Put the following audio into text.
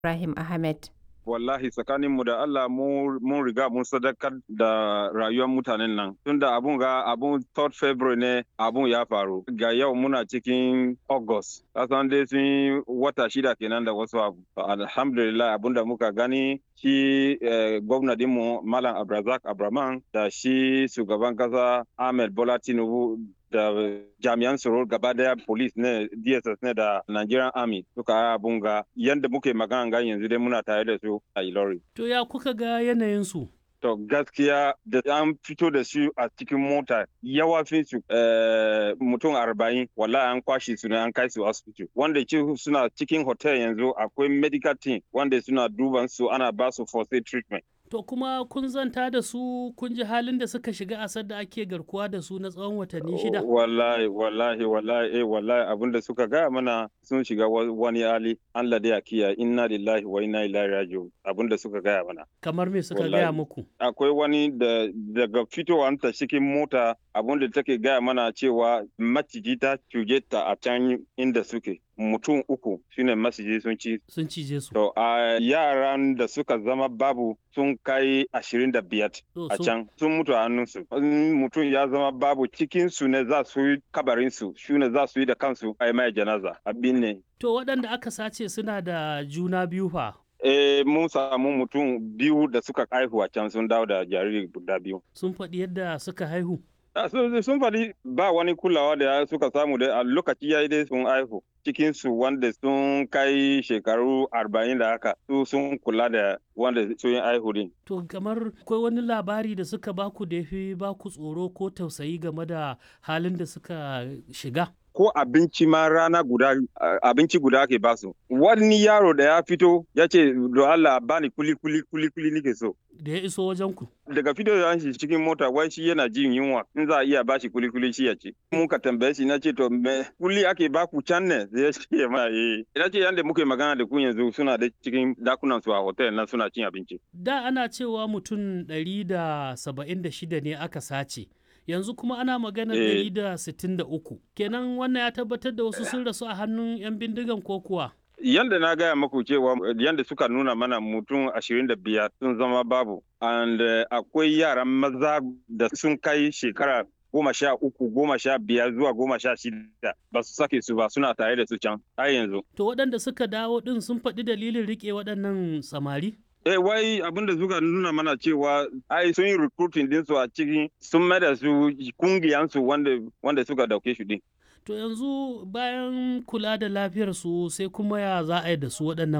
Ibrahim Ahmed. wallahi tsakaninmu da Allah mun riga mun sadakar da rayuwar mutanen nan tunda abun ga abun 3rd February ne abun ya faru ga yau muna cikin August kasan dai sun wata shida kenan da wasu abu alhamdulillah abun da muka gani shi gwamnatinmu Malam Abrazak Abraman da shi shugaban kasa Ahmed Bola Tinubu da jami'an tsaro gaba daya police ne dss ne da nigerian army suka abun ga yadda muke magana ga yanzu dai muna tare da su a ilori to ya kuka ga yanayin su to gaskiya da an fito da su a cikin mota yawa fi su mutum arba'in wallahi an kwashe su ne an kai su asibiti wanda ke suna cikin hotel yanzu akwai medical team wanda suna duban su ana ba su first aid treatment To kuma kun zanta da su kun ji halin da suka shiga asar da ake garkuwa da su na tsawon watanni shida? Wallahi, wallahi, wallahi, eh, wallahi abin da suka gaya mana sun shiga wani hali Allah da ya kiya inna lillahi wa inna ilaihi raji'un abin da suka gaya mana. Kamar me suka gaya muku? Akwai wani da daga fitowar ta cikin mota abin da take gaya mana cewa maciji ta cuge ta a can inda suke. mutum uku shine masiji sun ci sun cije su to a yaran da suka zama babu sun kai ashirin da biyar a can sun mutu a hannunsu mutum ya zama babu cikin su ne za su yi kabarin su shi ne za su yi da kansu a mai janaza abin ne to waɗanda aka sace suna da juna biyu fa Eh, mun samu mutum biyu da suka haihu a can sun dawo da jariri guda biyu. Sun faɗi yadda suka haihu? sun faɗi ba wani kulawa da suka samu da a lokaci ya yi dai sun haihu cikinsu wanda sun kai shekaru arba'in da haka su sun kula da wanda sun yi haihu din. To kamar akwai wani labari da suka baku da ya fi baku tsoro ko tausayi game da halin da suka shiga? ko abinci ma rana guda abinci guda ake basu wani yaro da ya fito ya ce do Allah bani kuli kuli kuli kuli nike so da ya iso wajen ku daga fito da shi cikin mota wai shi yana jin yunwa in za a iya bashi kuli kuli shi ya ci mun ka tambaye shi na ce to me kuli ake baku can ne zai ce ma eh ina ce yanda muke magana da ku yanzu suna da cikin dakunan su a hotel na suna cin abinci da ana cewa mutum ɗari da saba'in da shida ne aka sace yanzu kuma ana magana ɗari da sittin da uku kenan wannan ya tabbatar da wasu sun rasu a hannun 'yan bindigan ko kuwa yanda na gaya maku cewa yanda suka nuna mana mutum ashirin da biyar sun zama babu and akwai yaran maza da sun kai shekara goma sha uku goma sha biyar zuwa goma sha shida ba su sake su ba suna tare da su can har yanzu to waɗanda suka dawo ɗin sun faɗi dalilin riƙe waɗannan samari Eh wai abin da suka nuna mana cewa ai sun yi recruiting din su a cikin sun mai da su kungiyan su wanda wanda suka dauke shi din. To yanzu bayan kula da lafiyar su sai kuma ya za a yi da su waɗannan